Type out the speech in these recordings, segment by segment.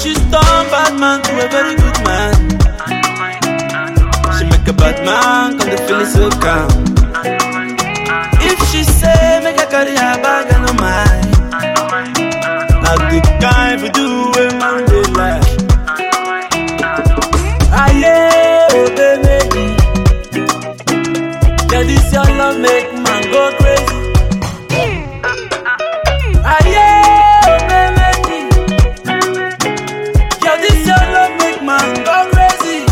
She's turned bad man to a very good man. She make a bad man come to feel so calm. If she say make I carry her bag, I no mind. Now the kind we do when man dey like. Aye, oh baby, yeah this your love make man go crazy. Aye, oh baby, yeah this your love make man go crazy.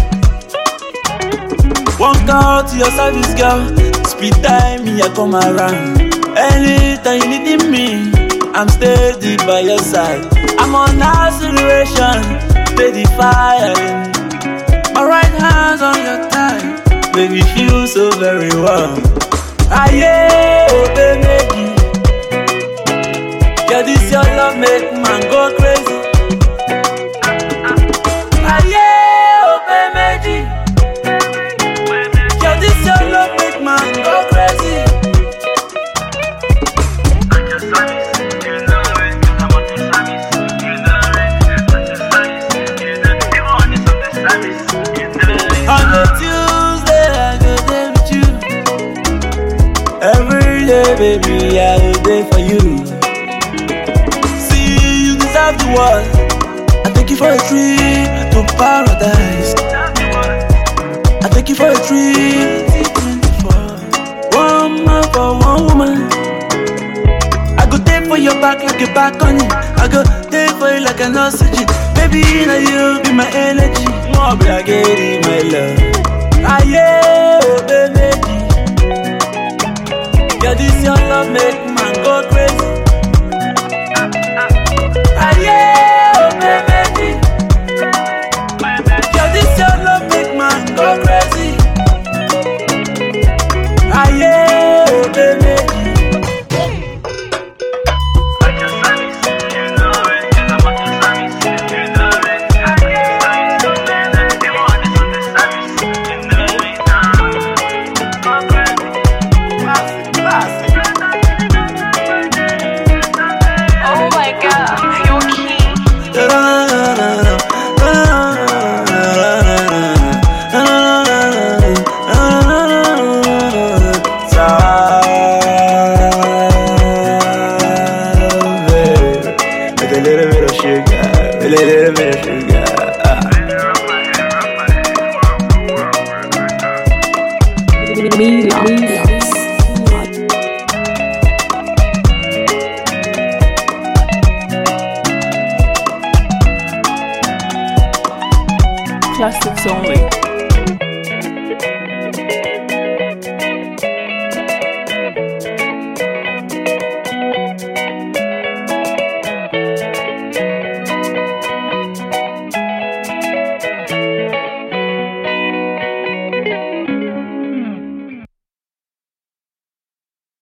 One call to your service, girl. Speed time, me, I come around. Anytime you need me, I'm steady by your side. I'm on acceleration, steady firing. My right hand's on your thigh, baby, feel so very warm. Aye, oh baby, yeah, this your love make man go crazy. Aye, oh baby. Girl, this your love make man go crazy. On a Tuesday, I go there with you. Every day, baby, I go there for you. See, you deserve the world. I take you for a trip to paradise. I take you for a trip. One man for one woman. I go there for your back like a back on it. I go there for you like an oxygen. Baby, now you be my energy. More be like it, my love. Aye, oh baby. Yeah, this your love make man go crazy. Aye, oh baby. Yeah, this your love make man go crazy. Aye, oh baby. Oh my god, you're king. With a little bit of sugar, with a little bit of sugar. Ah. Classics only.